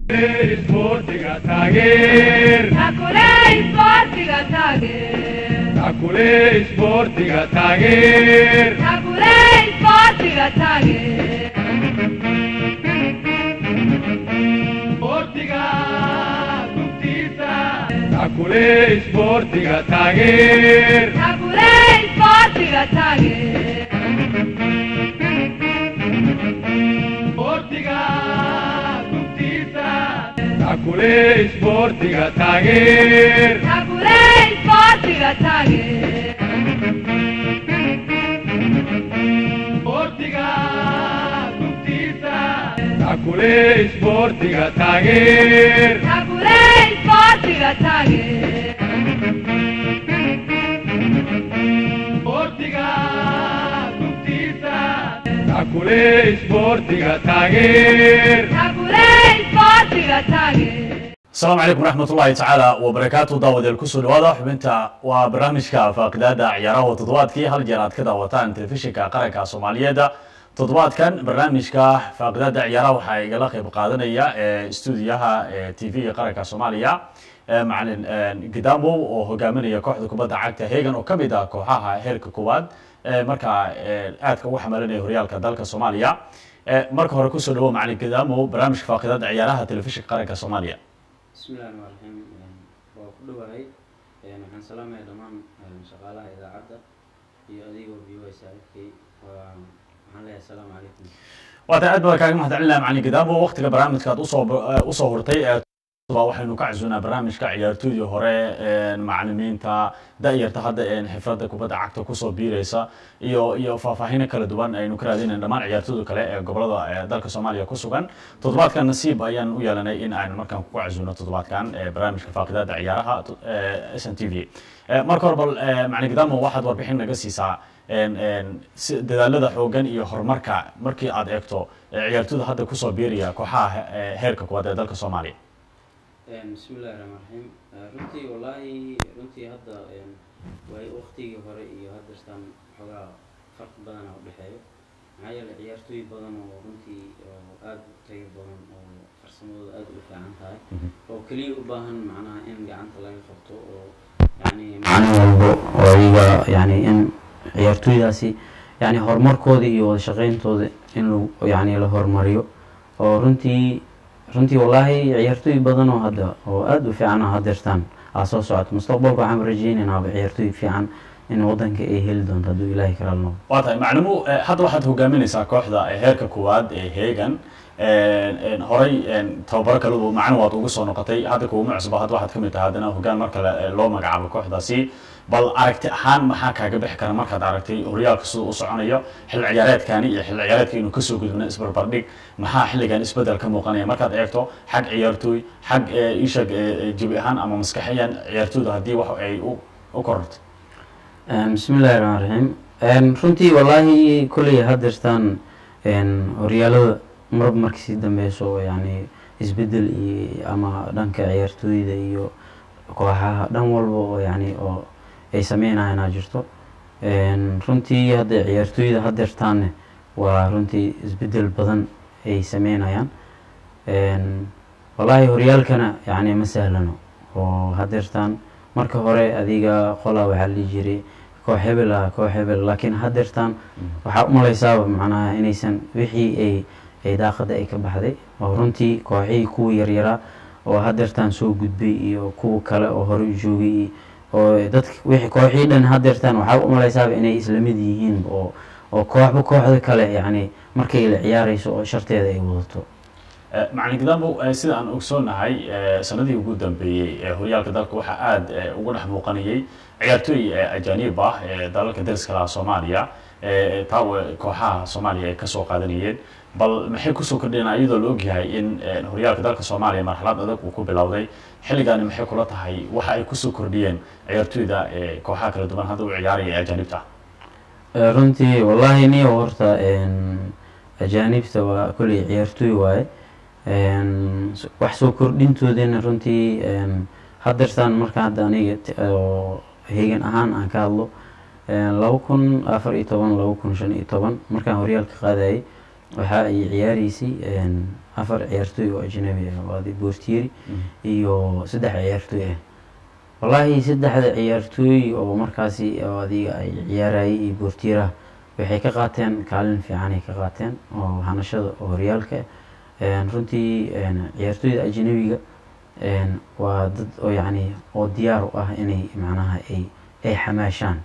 Sportiga taageer Takuley sportiga taageer Takuley Sportiga taageer Takuley sportiga taageer Sportiga gubtiisa Takuley Sportiga taageer Takuley sportiga taageer Sportiga gubtiisa Takuley Sportiga taageer Takuley sportiga taageer Sportiga gubtiisa Takuley Sportiga taageer Takuley sportiga taageer Sportiga gubtiisa Takuley Sportiga taageer Takuley sportiga taageer asalaamu calaykum raxmatullaahi tacaala wabarakaatu daawadeel kusoo dhawaada xubinta waa barnaamijka faaqidaada ciyaaraha toddobaadkii hal jeer aad ka daawataan telefishinka qaranka soomaaliyeed toddobaadkan barnaamijka faaqidaada ciyaaraha waxaa igala qeyb qaadanaya stuudiyaha t v qaranka soomaaliya macalin gidamow oo hogaaminaya kooxda kubadda cagta hegan oo kamid ah kooxaha heerka koowaad markaa aadka ugu xamalinaya horyaalka dalka soomaaliya marka hore kusoo dhawo macalin gidamow barnaamijka faaqidaada ciyaaraha telefishinka qaranka soomaaliya bismillahi raxmaan raxiim waa ku dhowahay waxaan salaamaya dhammaan shaqaalaha idaacadda iyo adigoo v y saaxiibkay waxaan leeyahay asalaamu calaykum waata aad baan kaaga mahadcelinaya macalin gidaamo waqtiga barnaamijka aad usoo usoo hurtay waxaynu ka casuunaa barnaamijka ciyaartooydii hore macalimiinta da-yarta hadda xifradda kubadda cagta kusoo biireysa iyo iyo faahfaahino kala duwan aynu ka raadinayn dhammaan ciyaartooyda kale ee gobolada dalka soomaaliya ku sugan toddobaadkan nasiib ayaan u yeelanay in aynu markaan kugu casuuno toddobaadkan barnaamijka faaqidaada ciyaaraha s n t v marka hore bal macalin gidaamo waxaad warbixin naga siisaa dadaalada xoogan iyo horumarka markii aad eegto ciyaartooyda hadda kusoo biiraya kooxaha heerka kuwaad ee dalka soomaaliya bismillahi raxmaan raxiim runtii wallaahi runtii hadda way waqtigii hore iyo haddeertaan xoogaa farqi badana u dhexeeyo maxaa yeelay ciyaartooy badan oo runtii oo aada u tayo badan oo farsamadooda aada u fiican tahay oo keliya u baahan macnaha in gacanta laga qabto oo yani macno walbo oo iyaga yani in ciyaartooydaasi yani horumarkooda iyo wada shaqeyntooda in lagu yani la horumariyo oo runtii runtii wallaahi ciyaartooy badan oo hadda oo aada u fiican oo hadeertaan aa soo socoto mustaqbalka waxaan rajeynaynaa ciyaartooy fiican in wadanka ay heli doonto hadduu ilaahay kala noqdo waa tahay maclimu hadda waxaad hogaaminaysaa kooxda heerka koowaad ee heegan horey tababaro kaladu macno waad ugu soo noqotay hadda kuuma cusba hadda waxaad kamid tahay haddana hogaan mar kale loo magacaabo kooxdaasi bal aragti ahaan maxaa kaaga bixi kara markaad aragtay horyaalka siduu u soconayo xilli ciyaareedkani iyo xilli ciyaareedka inuu kasoo gudubna isbarbardhig maxaa xilligan isbedel ka muuqanaya markaad eegto xag ciyaartooy xag ishag jabi ahaan ama maskaxiyan ciyaartooyda haddii wax ay u kororto bismillahi raxmaan raxiim runtii wallaahi kolley hadeertaan horyaalada marba markii sii dambeyso yani isbedel iyo ama dhanka ciyaartooyda iyo kooxaha dhan walba oo yani oo ay sameynayaan aa jirto runtii hadda ciyaartooyda hadeertaanne waa runtii isbedel badan ay sameynayaan wallaahi horyaalkana yani ma sahlano oo hadeertaan marka hore adiga qolaa waxaa la dhihi jiray koox hebel ah koox hebel laakiin hadeertaan waxaa umalaysaaba macnaha inaysan wixii ay ay daaqada ay ka baxday oo runtii kooxihii kuwa yaryaraa oo hadeertaan soo gudbay iyo kuwa kale oo hore u joogay oo dadka wixii kooxihii dhan hadeertaan waxaa umalaysaaba inay isla mid yihiin oo oo kooxba kooxda kale yacni markay la ciyaareyso oo sharteeda ay wadato macalin gidaamo sida aan ogsoonahay sanadihii ugu dambeeyey horyaalka dalka waxaa aada uga dhex muuqanayay ciyaartooy ajaanib ah ee dalalka dariska laha soomaaliya taa kooxaha soomaaliya ay kasoo qaadanayeen bal maxay kusoo kordheen iyadoo la ogyahay in horyaalka dalka soomaaliya marxalad adag uu ku bilowday xilligaani maxay kula tahay waxa ay kusoo kordhiyeen ciyaartooyda kooxaha kala duwan hadda u ciyaaraya ee ajaanibta runtii wallaahi niyo horta ajaanibta waa kolley ciyaartooy waaye wax soo kordhintoodana runtii hadeertaan marka hadda aniga heegan ahaan aan ka hadlo laba kun afar iyo toban laba kun shan iyo toban markaan horyaalka qaadayay waxa ay ciyaareysay een, afar ciyaartooy oo ajnabi ah oo adi boortieri iyo saddex ciyaartooy ah wallaahi saddexda ciyaartooy oo markaasi oo adiga ay ciyaarayay iyo boortieraha waxay ka qaateen kaalin fiicanay ka qaateen oo hanashada oo horyaalka een, runtii een, ciyaartooyda ajnabiga een, waa dad oo yacni oo diyaar u ah inay macnaha ay ay xamaashaan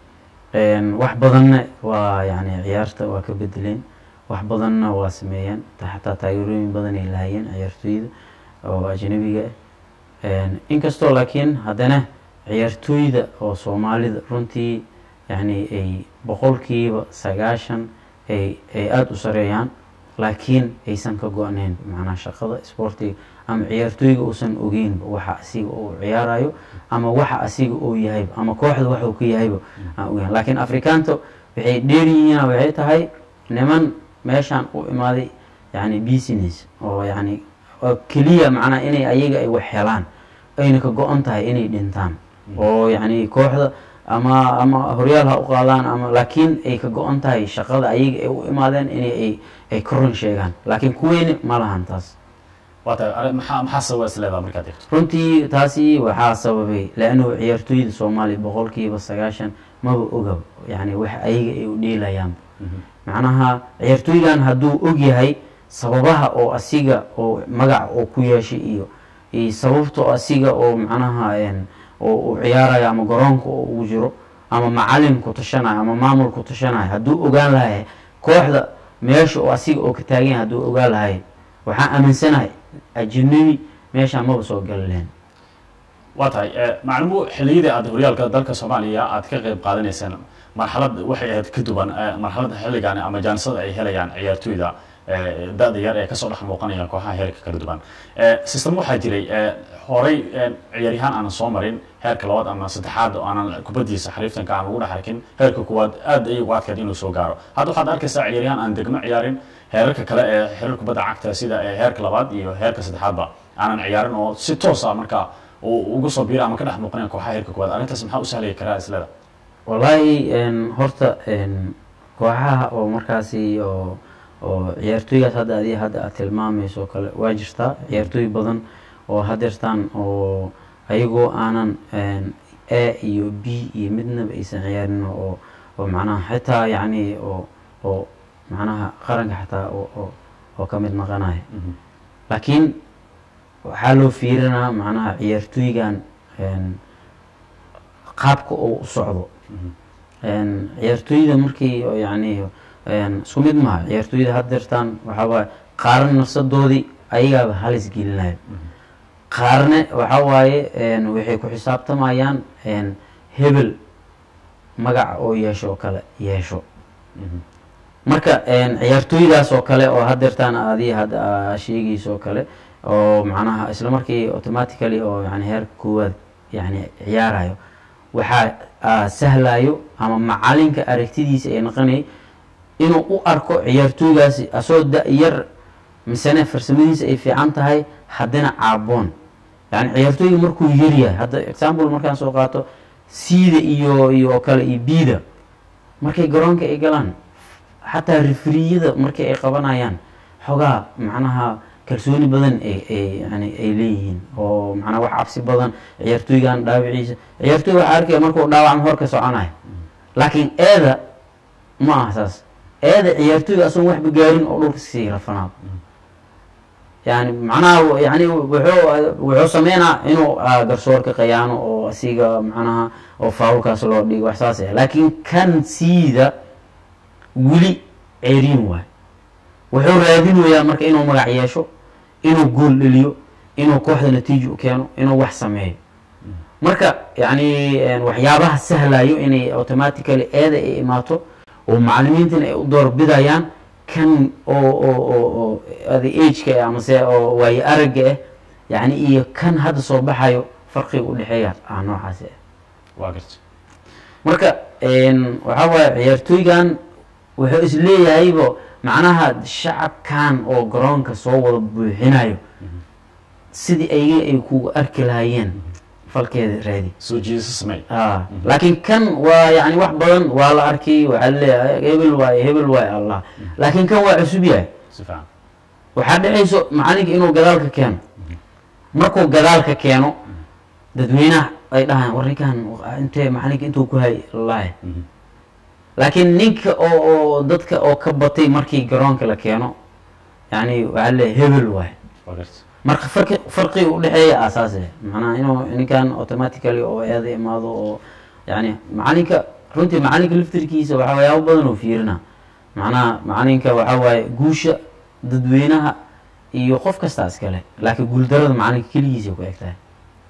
een, wax badanna waa yacni ciyaarta waa ka bedeleen wax badanna waa sameeyeen ta- xataa taageerooyin badan ay lahayeen ciyaartooyda oo ajnabiga ah een, inkastoo laakiin haddana ciyaartooyda oo soomaalida runtii yacni ay boqolkiiba sagaashan ay ay aada u sareeyaan laakiin aysan ka go-nayn macnaha shaqada isboortiga ama ciyaartooyga uusan ogeynba waxa asiga uu ciyaarayo ama waxa asiga uu yahayba ama kooxda waxa uu ka yahayba aan ogeyn laakiin afrikaanto waxay dheer yihiin waxay tahay niman meeshaan u imaaday yani business oo yani oo keliya macnaha inay ayaga ay wax helaan ayna ka go-an tahay inay dhintaan oo yani kooxda ama ama horyaal ha u qaadaan ama laakiin ay ka go-an tahay shaqada ayaga ay u imaadeen inay ay ay ka run sheegaan laakiin kuweyni ma lahan taas waa tahay arrin- maxaa maxaa sababa is leedaha markaad eegto runtii taasi waxaa sababay laannahu ciyaartooyda soomaaliya boqolkiiba sagaashan maba ogaba yani wax ayaga ay u dheelayaanba macnaha ciyaartooygan hadduu og yahay sababaha oo asiga oo magac oo ku yeeshay iyo iyo sababta oo asiga oo macnaha een, oo uu ciyaarayo ama garoonka oo ugu jiro ama macalin ku tashanayo ama maamul ku tashanayo hadduu ogaan lahay kooxda meesha oo asiga oo ka taagan yahay hadduu ogaan lahay waxaan aaminsanahay ajnabi meeshaan maba soo gali lahayn waa tahay eh, maclumu xilliyadii aad horyaalka dalka soomaaliya aad ka qayb qaadanayseen marxalad waxay ahayd ka duwan eh, marxaladda xilligan ama jaanisada ay helayaan ciyaartooyda eh, da-da yar ee kasoo dhex muuqanaya kooxaha heerka kala duwan Eh, system waxaa jiray eh, horay eh, ciyaaryahaan aanan soo marin heerka labaad ama saddexaad oo aanan kubadiisa xariiftanka aan lagu dhex arkin heerka kuwaad aad ayay ugu adkayd inuu soo gaaro hadda waxaad arkaysaa ciyaaryahaan aan degmo ciyaarin heerarka kale ee xiriir kubadda cagta sida eh, heerka labaad iyo heerka saddexaadba aanan ciyaarin oo si toosa marka uu ugu soo biira ama ka dhex muuqanaya kooxaha heerka kuwaad arrintaas maxaa u sahlaya karaa isleda wallaahi een, horta een, kooxaha oo markaasi oo oo ciyaartooygaas hadda adi hadda aad tilmaamayso oo kale waa jirtaa ciyaartooy badan oo hadeertaan oo ayagoo aanan een, a iyo b iyo midnaba aysan ciyaarin oo oo macnaha xitaa yacni oo oo macnaha qaranka xataa oo oo oo ka mid noqonaya laakiin waxaa loo fiirinaa macnaha ciyaartooygan een, qaabka uu u socdo een, ciyaartooyda markii oo yacni een, isku mid maha ciyaartooyda hadeertaan waxaa waaye qaarna nafsadoodii ayagaaba halis gelinaya qaarne waxaa waaye een, waxay ku xisaabtamayaan een, hebel magac oo yeesho oo kale yeesho marka een, ciyaartooydaas oo kale oo hadeertaan adi hadda aa sheegayso oo kale oo macnaha isla markii automatically oo yani heerka koowaad yani ciyaarayo waxaa aa sahlayo ama macalinka aragtidiisa ay noqonay inuu u arko ciyaartooygaasi asoo da-yar misene farsamadiisa ay fiican tahay haddana caaboon yani ciyaartooyga markuu yaryahay hadda example markaan soo qaato siida iyo iyo oo kale iyo biida markay garoonka ay galaan xataa referiyada markii ay qabanayaan xogaa macnaha kalsooni badan ay ay yani ay leeyihiin oo macnaha wax cabsi badan ciyaartooygan dhaawiciisa ciyaartooy waxaa arkaya markuu dhaawacmo hor ka soconayo laakiin eeda ma aha saas eeda ciyaartooyga asoon waxba gaarin oo dhulka sii rafanaado yani macnaha yani wuxuu wuxuu sameynaa inuu ah, garsoorka qayaano oo asiga macnaha oo faawulkaas loo dhigo wax saas ah laakiin kan siida weli ceeriin waay wuxuu raadinayaa marka inuu magac yeesho inuu gool dheliyo inuu kooxda natiijo u keeno inuu wax sameeyo marka yani waxyaabaha sahlayo inay automatically eeda ay imaato oo macalimiintana ay u doorbidayaan kan oo oo oo oo ada ageka amase oo waayo aragga ah yani iyo kan hadda soo baxayo farqiga udhexeeya ah noocaasi ah waa garta marka waxaa waaye ciyaartooygan wuxuu isleeyahaybo macnaha shacabkan oo garoonka soo wada buuxinayo sidii ayaga ay kugu arki lahaayeen falkeeda raadi soo jiidasho samey ah laakiin kan waa yani wax badan waa la arkay waxaa leeyahay hebel waaye hebel waaye allah laakiin kan waa cusub yahay si fiican waxaa dhacayso macalinka inuu gadaal ka keeno markuu gadaal ka keeno dadweynaha ay dhahaan war ninkan intee macalinka intuu ku hay lahay Mhm. laakiin ninka oo oo dadka oo ka batay markii garoonka la keeno yani waxaa leeyahay hebel waaye waa garta marka farqi farqi u dhexeeya aasaase macnaha inuu ninkan automatically oo eeda imaado oo yani macalinka runtii macalinka laftirkiisa waxaa waxyaabo badan oo fiirina macnaha macalinka waxaa waaye guusha dadweynaha iyo qof kastaa iskale laakiin guuldarada macalinka keligiisa ku eg tahay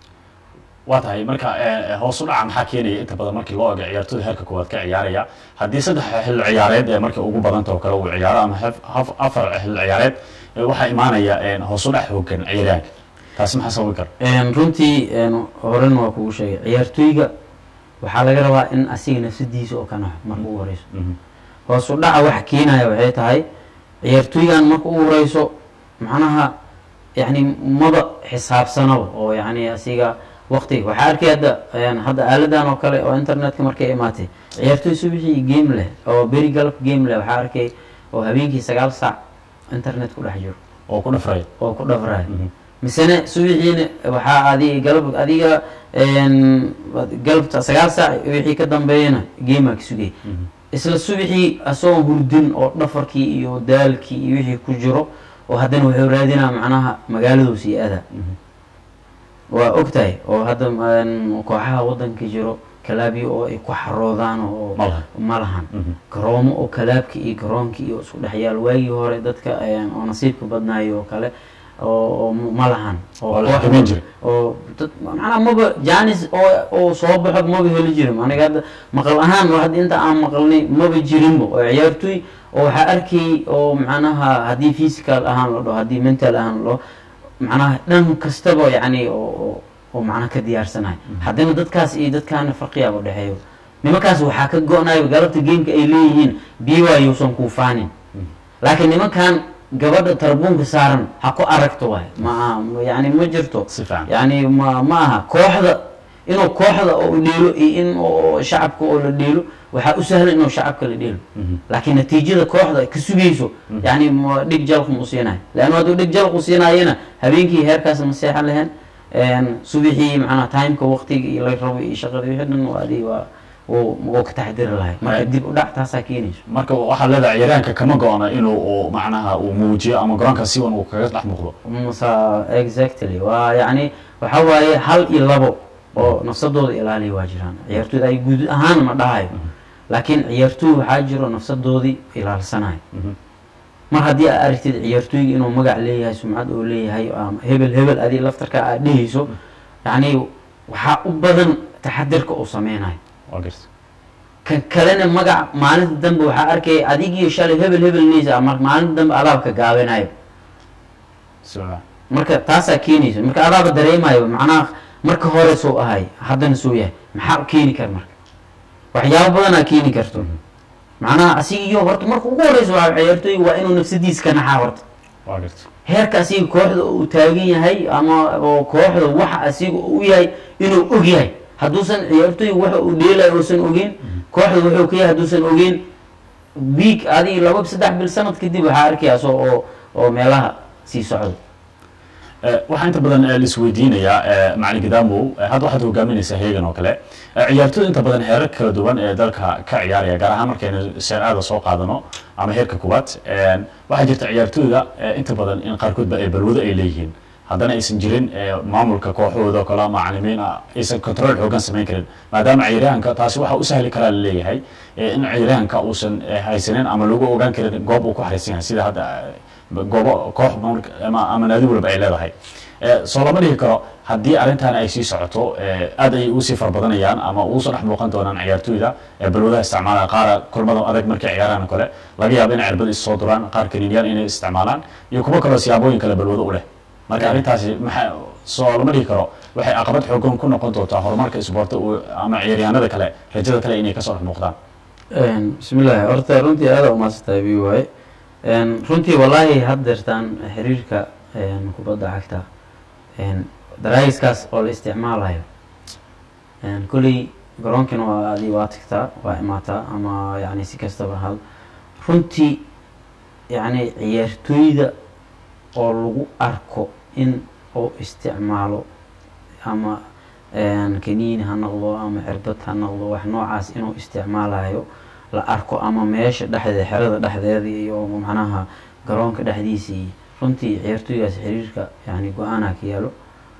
waa tahay marka eh, hoos u dhaca maxaa keenaya inta badan markii loo ego ciyaartooyda heerka koowaad ka ciyaaraya haddii saddex xilli ciyaareed ee markii ugu badanta oo kale uu ciyaaro ama haf- haf- afar xilli ciyaareed eh, waxaa imaanaya eh, hoos u dhac hoogan ciyaaryahanka taasi maxaa sababi kara Een, runtii een, horena waa kugu sheegay ciyaartooyga waxaa laga rabaa in asiga nafsadiisa oo ka naxo marka ugu horeyso Mhm. hoos u dhaca wax keenaya waxay tahay ciyaartooygan marka ugu horeyso macnaha yani maba xisaabsanaba oo yani asiga waqti waxaa arkay hadda een, hadda aaladan oo kale oo internetka markay imaatay ciyaartooy subixii game leh oo beri galab game leh waxaa arkay oo habeenkii sagaal saac internet ku dhex jiro oo ku dhafraya oo ku dhafraya Mhm. misene subixiina waxaa adi galab adiga een, galabta sagaal saac wixii ka dambeeyana gameaa ka sugay Mhm. isla subixii asagoo hurdin oo dhafarkii iyo daalkii iyo wixii ku jiro oo haddana wuxuu raadinaa macnaha magaaladuu sii aada Mhm. waa ogtahay oo hadda een, kooxaha wadanka jiro kalaabyo oo ay ku xaroodaan oo Ma lahan. ma lahan Mhm. garoomo oo kalaabka iyo garoonka iyo isku dhexyaal waagii hore dadka een, oo nasiibka badnaayo oo kale oo oo ma lahan Waa la koox- xakameyn jiray. oo dad macnaha maba janis oo oo soo baxo maba heli jirin aniga hadda maqal ahaan waa hadda inta aan maqalnay maba jirinba oo ciyaartooy oo waxaa arkay oo macnaha haddii physical ahaan la dhaho haddii mental ahaan la dhaho macnaha dhan kastaba yani oo oo- oo macnaha ka diyaarsanahay haddana dadkaas iyo dadkaana farqiyaaba dhexeeyo nimankaas waxaa ka go-nayo galabta gameka ay leeyihiin biwaayuusan kuu faanin laakiin nimankan gabadha tarbuunka saaran ha ku aragto waay ma aha yani ma jirto si fiican yani ma ma aha kooxda inuu kooxda oo dheelo iyo in oo shacabka oo la dheelo waxaa u sahlan inuu shacabka la dheelo Mhm. laakiin natiijada kooxda ka sugayso yani ma dhig jalq ma u siinayo leanna hadduu dhig jalq u siinaayana habeenkii heerkaas ma seexan lahayn subixii macnaha timeka waqtiga iyo la rabo iyo shaqada wixii dhan waa adi waa wuu wuu ka taxdiri lahay marka Right. dib u dhac taasaa keenayso marka waxaa leedahay ciyaaryahanka kama go-na inuu uu macnaha uu muujiyo ama garoonka si wan uu kaga dhex muuqdo masa exactly waa yani waxa waaye hal iyo labo oo nafsadooda ilaaliya waa jiraan ciyaartooyda ay guud ahaan ma dhahayo laakiin ciyaartooy waxaa jiro nafsadoodii ilaalsanayo Mhm. mar haddii aad aragtid ciyaartooyga inuu magac leeyahay sumcad oo leeyahay ama hebel hebel adii laftarka aad dhehayso yani waxaa u badan taxadirka uu sameynayo waa garta kan kalena magac maalinta dambe waxaa arkaya adigiyo shalay hebel hebel neysa mar maalinta dambe adaabka gaabinayo si fiican marka taasaa keenaysa marka adaaba dareemayo macnaha marka hore soo ahay haddana soo yahay maxaa keeni kara marka waxyaabo badanaa keeni karto macnaha asigiyo horta marka ugu horeysa waa ciyaartooyga waa inuu nafsadiisa ka naxaa horta waa garta heerka asiga kooxda uu taagan yahay ama oo kooxda waxa asiga u yahay inuu og yahay hadduusan ciyaartooyga waxa uu dheelayo uusan ogeyn kooxda wuxuu ka yahay hadduusan ogeyn week adiga laba saddex bil sanad kadib waxaa arkayaaso oo oo meelaha sii socdo Eh, waxaa inta badan eh, laisweydiinayaa eh, macalin gadamow eh, hadda waxaad hogaaminaysaa heegan oo kale Eh, ciyaartooyda inta badan heerar kala duwan ee dalka ka ciyaaraya gaar ahaan markaynu seeraada soo qaadano ama heerka koowaad Eh, waxaa jirta ciyaartooyda eh, inta badan in qaarkoodba ay balwado ay leeyihiin haddana aysan jirin eh, maamulka kooxahooda oo kale macalimiin ah aysan control xoogan samayn karin maadaama ciyaaryahanka taasi waxa u sahli karaa laleeyahay eh, in ciyaaryahanka uusan eh, haysanin ama lagu ogaan karin goob uu ku xariisan yahay sida hadda eh, goobo koox maamulka- ama ama naadi walba ay leedahay Eh, soo lama dhihi karo haddii arrintan ay sii socoto eh, aad ay usii farbadanayaan ama uusoo dhex muuqan doonaan ciyaartooyda ee balwadaha isticmaalaya qaara kulmada adag markay ciyaaraan oo kale laga yaabo inay cirbad is soo duraan qaar kaniiniyaan inay isticmaalaan iyo kuwo kaloo siyaabooyin kale balwado u leh marka arrintaasi maxaa soo lama dhihi karo waxay caqabad xoogan ku noqon doontaa horumarka isboorta uu- ama ciyaaryahanada kale rajada kale inay kasoo dhex muuqdaan bismillahi horta runtii aada umaasantahay bi waaye runtii wallaahi haddeertaan xiriirka kubadda cagta daraagiskaas oo la isticmaalayo Een, kolley garoonkana waa adi waa tagtaa waa imaataa ama yani si kastaba hal runtii yani ciyaartooyda oo lagu arko in uu isticmaalo ama een, kaniini ha noqdo ama cirbad ha noqdo wax noocaas inuu isticmaalayo la arko ama meesha dhexdeeda xerada dhexdeeda iyo macnaha garoonka dhexdiisii runtii ciyaartooygaas xiriirka yani go-aanaa ka yaalo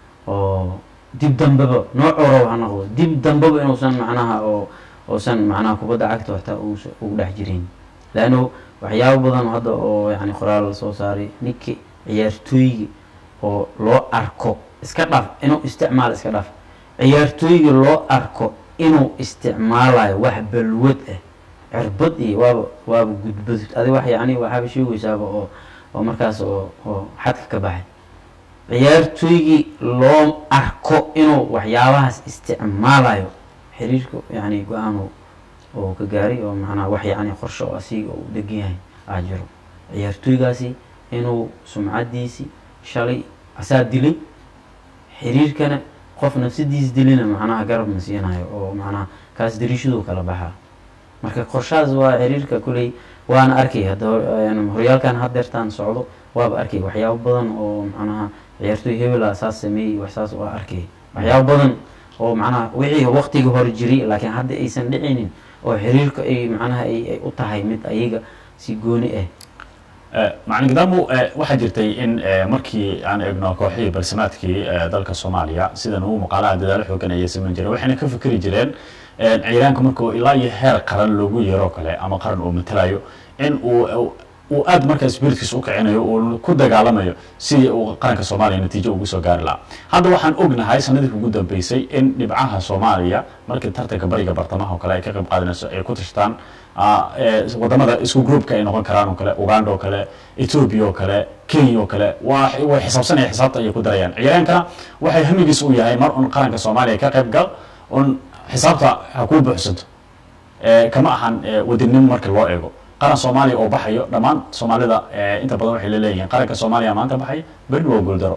oo dib dambeba noocorow ha noqdo dib dambeba inuusan macnaha oo uusan macnaha kubadda cagta waxtaa uusa ugu dhex jirin laanno waxyaabo badan hadda oo yani qoraal la soo saaray ninki ciyaartooyga oo loo arko iska dhaf inuu isticmaalo iska dhaf ciyaartooyga loo arko inuu isticmaalayo wax balwad ah cirbad iyo waaba waaba gudbad adi wax yani waxaaba sheegaysaaba oo oo markaas oo oo xadka ka baxay ciyaartooygii loo arko inuu waxyaabahaas isticmaalayo xiriirka yani go-aan oo ka gaaray oo macnaha wax yani qorshe oo asiga uu degan yahay aa jiro ciyaartooygaasi inuu sumcadiisi shalay asaa dilay xiriirkana qof nafsadiis dilina macnaha garab ma siinayo oo macnaha kaas dariishaduu kala baxaa marka qorshahaas waa xiriirka kuley waana arkay hadda een, horyaalkan haddeertaan socdo waaba arkay waxyaabo badan oo macnaha ciyaartooy hebela saas sameeyey wax saas waa arkay waxyaabo badan oo macnaha wixii waqtiga hore jiray laakiin hadda aysan dhicinin oo xiriirka ay macnaha ay ay u tahay mid ayaga si gooni ah macalin gadaamo waxaa jirtay in eh, markii aan eegno kooxihii balsamaadkii eh, dalka soomaaliya sidan uu muuqaalaha dadaalo xoogan ayay samayn jireen waxayna ka fikri jireen eh, ciyaaraanka markuu ilaa iyo heer qaran loogu yeero kale ama qaran uu matalayo in uu uu aad markaa spiritkiisa u kicinayo uu ku dagaalamayo sidii uu qaranka soomaaliya natiijo ugu soo gaari lahaa hadda waxaan ognahay sanadii ugu dambeysay in dhibcaha soomaaliya markii tartanka bariga bartamaha oo kale ay ka qayb qaadanayso ay ku tashtaan ah, eh, wadamada isku groupka ay noqon karaan oo kale uganda oo kale ethiopia oo kale kenya oo kale waa way xisaabsanaya xisaabta ayay ku darayaan ciyaaraankana waxay hamigiis u yahay mar un qaranka soomaaliya ka qayb gal un xisaabta ha kuu buuxsanto Eh, kama ahan eh, wadinimo marka loo eego qaran soomaaliya oo baxayo dhammaan soomaalida eh, inta badan waxay leeyihiin qaranka soomaaliya maanta baxay berri waa guuldaro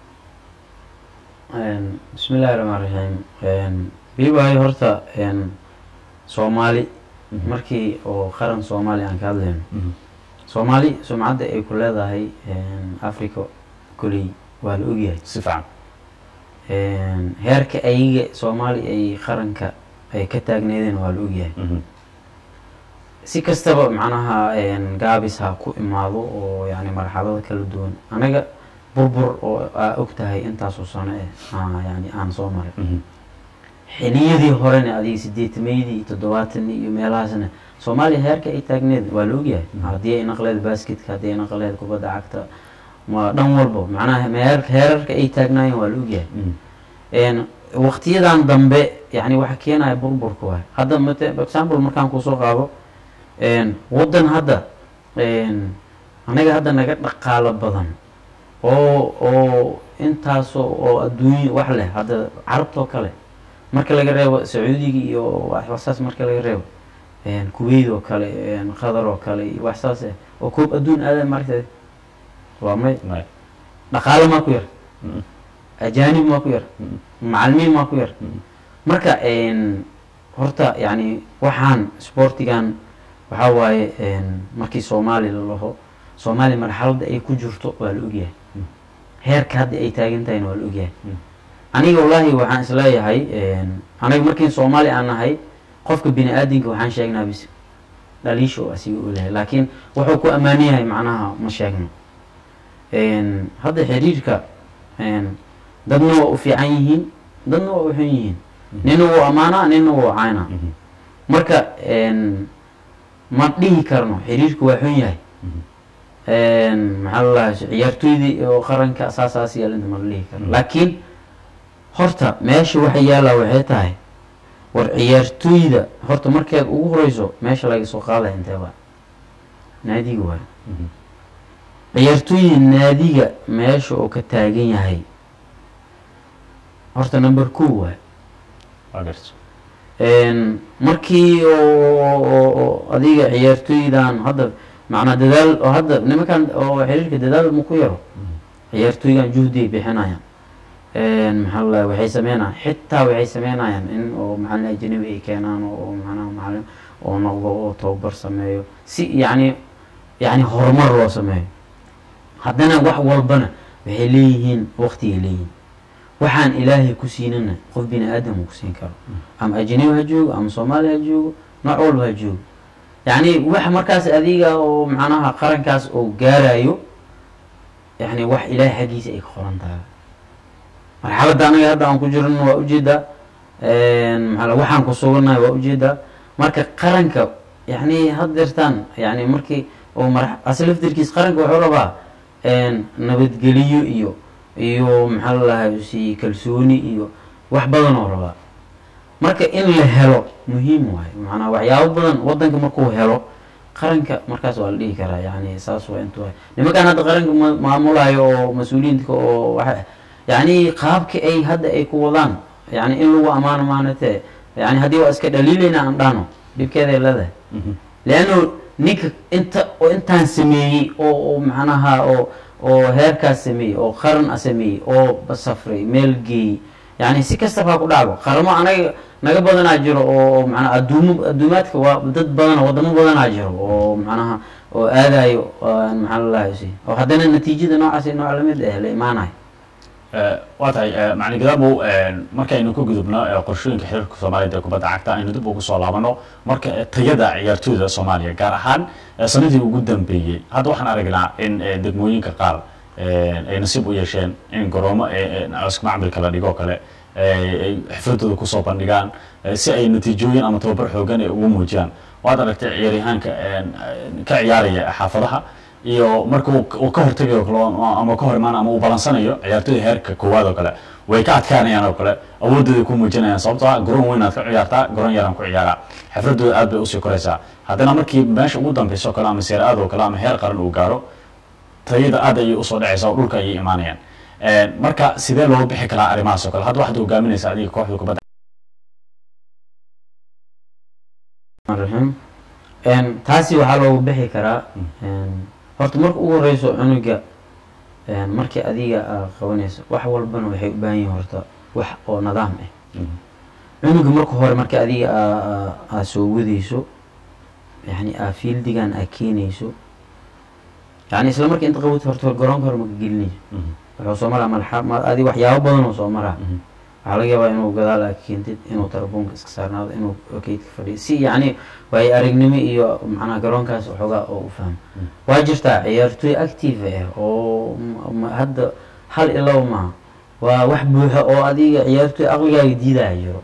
Een, bismillahi raxmaan raxiim biibahay horta een, soomaali markii oo qaran soomaali aan ka hadlayno soomaali sumcadda ay ku leedahay een, africa koley waa la ogyahay si fiican Een, heerka ayaga soomaali ay qaranka ay ka taagneedeen waa la ogyahay Mhm. si kastaba macnaha een, gaabis ha ku imaado oo yani marxalado kala duwan anaga burbur oo aa og tahay intaasoo sano eh aa yani aan soo maray Mhm. xiliyadii horena adiga sideetameydii iyo toddobaatanii iyo meelahaasna soomaaliya heerka ay taagneed waa la ogyahay haddii ay naqleed basketka haddii ay naqleed kubadda cagta ma dhan walbo macnaha meer- heerarka ay taagnaayeen waa la ogyahay Mhm. een waqtiyadan dambe yani waxa keenaya burburka waay hadda mate for example markaan kusoo qaado een waddan hadda een anaga hadda naga dhaqaalo badan oo oo intaasoo oo adduunya wax leh hadda carabtoo kale marka laga reebo sacuudiga iyo wax wax saas marka laga reebo een kuwait oo kale een qatar oo kale iyo wax saas eh oo koob adduun aada maragtay waa may May. dhaqaalo maa ku yar Mhm. ajaanib maa ku yar Mhm. macalimiin maa ku yar Mhm. marka een, horta yani waxaan sportigan waxaa waaye een, markii soomaali la laho soomaali marxaladda ay ku jirto waa la ogyahay Mm. heerka hadda ay taagan tahayna waa la ogyahay Mm. aniga wallaahi waxaan isleeyahay een, aniga markiin soomaali aan nahay qofka bini aadinka waxaan sheegnaa bis dhaliisha oo asiga u lehay laakiin wuxuu ku ammaanan yahay macnaha ma sheegno een, hadda xiriirka een, dadna waa u fiican yihiin dadna waa u xun yihiin nina wuu ammaanaa nina wuu caynaa Mhm. marka een, ma dhihi karno xiriirku waa xun yahay een, maxaa la dhahaa ciyaartooydii oo qaranka saasaas yeelinta ma la dhihi karno Mhm. laakiin horta meesha waxa yaallaa waxay tahay war ciyaartooyda horta markeed ugu horeyso meesha laga soo qaadaya intee waa naadiga waay Mhm. ciyaartooyda naadiga meesha uu ka taagan yahay horta number two waay waa garta Een, markii oo- oo oo adiga ciyaartooydan hadda macnaa dadaal oo hadda nimankan oo xiriirka dadaal ma ku yaro ciyaartooygan juhdi ay bixinayaan maxaa la waxay sameynayaan xitaa waxay sameynayaan in oo macalin ajnabi ay keenaan oo macnaha macalin oo noqdo oo tababar sameeyo si yacni yacni horumar loo sameeyo haddana wax walbana waxay leeyihiin waqtigay leeyihiin waxaan ilaahay ku siinana qof bini aadam uu ku siin karo ama ajnabi ha joogo ama soomaali ha joogo nooc walba ha joogo yacni wax markaas adiga oo macnaha qarankaas oo gaarayo yacni wax ilaahay xaggiisa ay ka qoran tahay marxaladda anaga hadda aan ku jirno waa ujeedaa maaa waxaan ku sugannahay waa ujeedaa marka qaranka yacni haddeertaan yani markii oo mar aslaftirkiis qaranka wuxuu rabaa nabadgeliyo iyo iyo maxaa lalahay si kalsooni iyo wax badan oo rabaa marka in la helo muhiim waayo maanaa waxyaabo badan wadanka markuu helo qaranka markaas waa la dhihi karaa yani saas waa intu nimankaan hadda qaranka ma- maamulayo oo mas-uuliyiintka oo waxa yani qaabka ay hadda ay ku wadaan yani in lagu ammaano maanate yani haddii waa iska dhaliilayna aan dhahno dhibkeeday leedahay leanno ninka inta oo intaan sameeyey oo oo macnaha oo oo heerkaas sameeyey oo qaran a sameeyey oo basafray meel geeyey yani si kastaba ha ku dhacdo qaramo anaga naga badanaa jiro oo macnaa adduumo adduumaadka waa dad badana wadamo badanaa jiro oo macnaha oo aadayo maxaa lalahay si oo haddana natiijada noocaas nooc lamid ah la imaanayo waa tahay macalin gadaabow markaynu ka gudubno eh, qorshooyinka xiriirka soomaaliyeed ee kubadda cagta aynu dib ugu soo laabano marka eh, tayada ciyaartooyda soomaaliya gaar ahaan eh, sanadii ugu dambeeyey hadda waxaan aragnaa in eh, degmooyinka qaar eh, ay nasiib u yeesheen in garoomo eh, eh, cawska macmilka la dhigoo kale eh, ay xifradooda kusoo bandhigaan eh, si ay natiijooyin ama tababar xoogan ay ugu muujiyaan waad aragtay ciyaaryahaanka eh, ka ciyaaraya xaafadaha iyo marka uu uu ka hortegayo kale oo- ama ka hor imaan ama uu balansanayo ciyaartooyda heerka koowaad oo kale way ka adkaanayaan oo kale awoodooday ku muujinayaan sababtoo ah garoon weynaad ka ciyaartaa garoon yaraan ku ciyaaraa xifradooda aad bay usii koraysaa haddana markii meesha ugu dambeysa oo kale ama seer aad oo kale ama heer qaran uu gaaro tayada aad ayay usoo dhacaysaa oo dhulka ayay imaanayaan marka sidee looga bixi karaa arrimahaas oo kale hadda waxaad hogaaminaysa adiga kooxda kubadda raxiim Een, taasi waxaa loogu bixi karaa een, horta marka ugu horeyso cunuga een, markii adiga aa qabanayso wax walbana waxay u baahan yihin horta wax oo nidaam ah cunuga marka hore marka adiga aa- aa- aa soo wadayso yani aa fieldigan aa keenayso yani isla marka inta qabato horta garoonka hore maka gelinayso wuxuu soo maraa malxa ma adi waxyaabo badan oo soo maraa waxaa laga yaabaa inuu gadaal aa keentid inuu telefoonka iska saarnaado inuu keydka fadhiyo si yacni waayo aragnimo iyo macnaha garoonkaas waxoogaa oo u fahmo waa jirtaa ciyaartooy active ah oo m- m- hadda hal ilow maaha waa wax buuxa oo adiga ciyaartooy aqligaaga diidaya jiro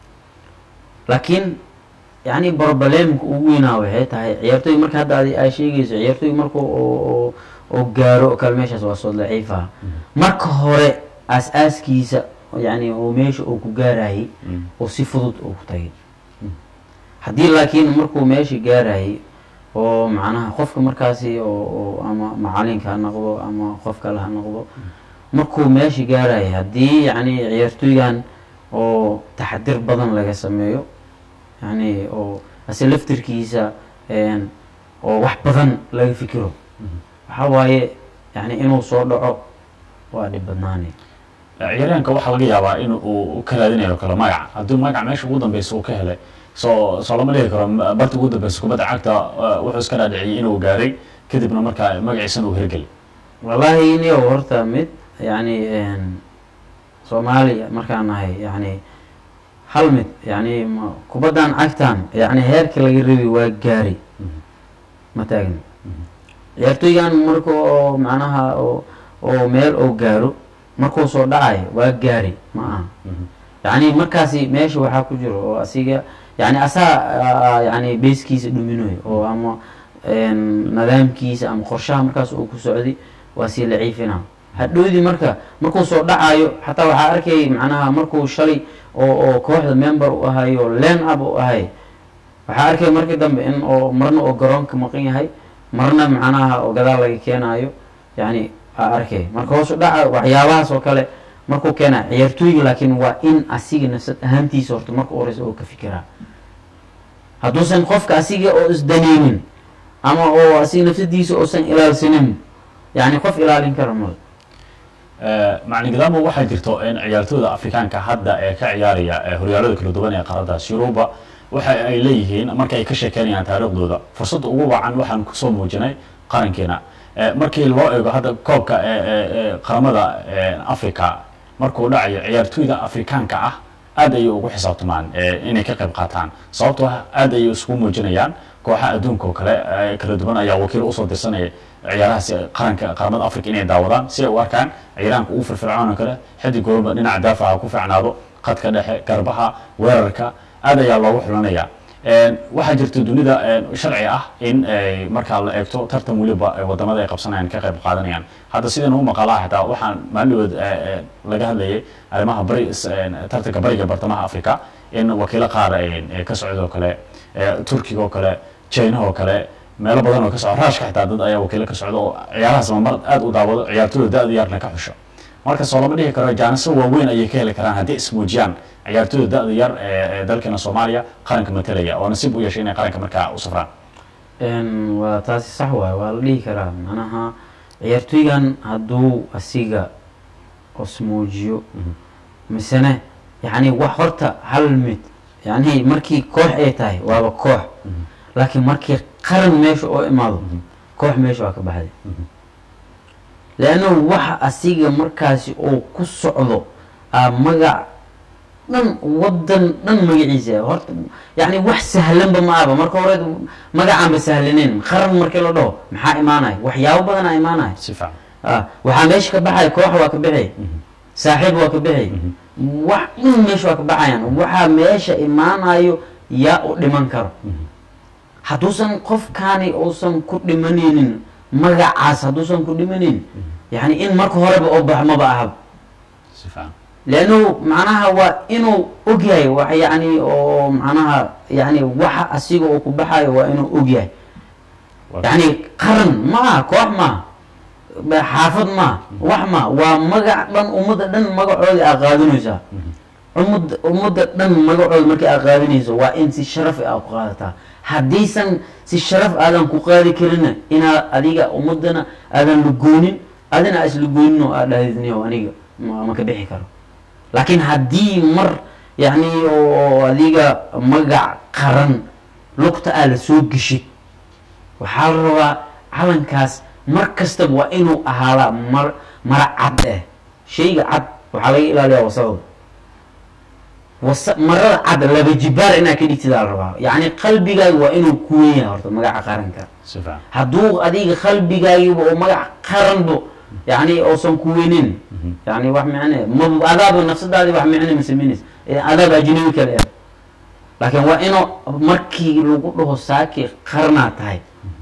laakiin yani problemka ugu weynaa waxay tahay ciyaartooy marka hadda adi aa sheegayso ciyaartooy marka oo oo- oo gaaro oo kale meeshaas waa soo daciifa marka hore aas-aaskiisa yani oo meesha uu ku gaarayay oo si fudud uu ku tagay haddii laakiin markuu meesha gaarayay oo macnaha qofka markaasi oo oo ama macalinka ha noqdo ama qof kale ha noqdo markuu meesha gaarayay haddii yani ciyaartooygan oo taxadir badan laga sameeyo yani oo ase laftirkiisa een, oo wax badan laga fikiro waxaa waaye yani inuu soo dhaco waa dhib badnaanay ciyaaryahanka waxaa laga yaabaa in uu ka raadinayo kale magac haddii magac meesha ugu dambeysa uu ka helay soo soo lama dhihi karo m- barta ugu dambeysa kubadda cagta eh, wuxuu iska dhaadhiciyey inuu gaaray kadibna markaa magaciisana uu hirgeli wallahi iniyo horta mid yani een, soomaaliya markaan nahay yani hal mid yani ma- kubaddan cagtan yani heerka laga rabi waa gaari ma taagni ciyaartooygan marka oo macnaha oo oo meel oo gaaro markuu soo dhacayo waa gaari ma aha yani markaasi meesha waxaa ku jiro oo asiga yani asaa yani beeskiisa dhuminayo oo ama een, nidaamkiisa ama qorshaha markaas uu ku socday waa sii laciifina hadhowdii marka markuu soo dhacayo xataa waxaa arkay macnaha markuu shalay oo oo kooxda member u ahayo len up u ahay waxaa arkay markii dambe in oo marna oo garoonka maqan yahay marna macnaha oo gadaal laga keenayo yani aa arkay marka hoos u dhaca waxyaabahaas oo kale markuu keena ciyaartooyga laakiin waa in asiga nafsad ahaantiisa horta marka u horeysa oo ka fikiraa hadduusan qofka asiga oo isdaneynin ama oo asiga nafsadiisa uusan ilaalsanin yani qof ilaalin kara male macalin gadaamo waxaa jirto in ciyaartooyda afrikaanka hadda ee ka ciyaaraya ee horyaalada kala duwan ee qaaradaas yuruba waxa ay leeyihiin marka ay ka sheekeynayaan taariikhdooda fursadda ugu wacan waxaan kusoo muujinay qarankeena Eh, markii loo eego hadda koobka ee- ee- ee qaramada ee, africa markuu dhacayo ciyaartooyda afrikaanka ah aad ayay ugu xisaabtamaan eh, inay ka qayb qaataan sababtoo ah aad ayay isugu muujinayaan kooxaha adduunka oo kale eh, kala duwan ayaa wakiil usoo dirsanaya ciyaarahaasi qaranka qaramada africa inay daawadaan si ay u arkaan ciyaaraanka ugu firfircoon oo kale xidig walba dhinaca daafaca ku fiicnaado khadka dhexe garbaha weerarka aad ayaa loogu xulanaya Een, waxaa jirta dunida een, sharci ah in ay markaa la eegto tartan weliba ay wadamada ay qabsanayaan ka qayb qaadanayaan hadda sidan u maqalaa xitaa waxaan maalinood laga hadlayay arrimaha bari is- een, tartanka bariga bartamaha africa in wakiilo qaar een, ee ka socda oo kale ee, turkiga oo kale china oo kale meelo badan oo ka socda raashka xitaa dad ayaa wakiilo ka socda oo ciyaarahaas mar aad u daawado ciyaartooyda da-da yarna ka xusho marka soo lama dhihi karo jaaniso waaweyn ayay ka heli karaan haddii ismuujiyaan ciyaartooyda da-da yar ee ee dalkeena soomaaliya qaranka matalaya oo nasiib u yeeshay inay qaranka markaa u safraan Een, waa taasi sax waay waa la dhihi karaa manaha ciyaartooygan hadduu asiga osmoojiyo misene yani wax horta hal mid yani markii koox ay tahay waaba koox laakiin markii qaran meesha oo imaado koox meesha waa ka baxday leanno waxa asiga markaasi oo ku socdo aa magac dhan wadan dhan magaciisa horta yani wax sahlanba ma ahba marka hore magacaanba sahlaneyn qaran markii la dhaho maxaa imaanaya waxyaabo badanaa imaanaya si fiican ah waxaa meesha ka baxaya koox waa ka bixi saaxiib waa ka bixi wax dhan meesha waa ka baxayaan waxaa meesha imaanayo yaa u dhiman karo hadduusan qofkaani uusan ku dhimanaynin magacaas hadduusan ku dhimanaynin yani in marka horeba oo bax maba ahaba si fiican leannu macnaha waa inuu ogyahay wax yani oo macnaha yani waxa asiga oo ku baxayo waa inuu ogyahay Waa- yani qaran maaha koox maaha ba- xaafad maaha wax maaha waa magac dhan ummadda dhan magacoodi aa qaadanaysaa ummadda ummadda dhan magacooda markii aa qaadanayso waa in si sharaf aa ku qaadataa haddaysan si sharaf aadan ku qaadi karina inaad adiga ummadana aadan lugoonin adina aa islugoonin oo aad dhahdidniyo aniga ma ma ka bixi karo laakiin haddii mar yani oo adiga magac qaran lugta aa la soo geshid waxaa la rabaa calankaas mar kastaba waa inuu ahaadaa mar mara cad eh shayga cad waxaa laga ilaaliyaa wasaqda wasa marada cad laba jibaar inaad ka dhigtidaa la rabaa yacni qalbigaaga waa inuu ku weyn yahay horta magaca qaranka si fiican hadduu adiga qalbigaagiba oo magac qaranbo yani uusan ku weynin yani wax micne ma adaaba nafsadaadi wax micne ma samaynaysa ee adaaba ajnabi kale ah laakiin waa inuu markii lagu dhaho saaki qarnaa tahay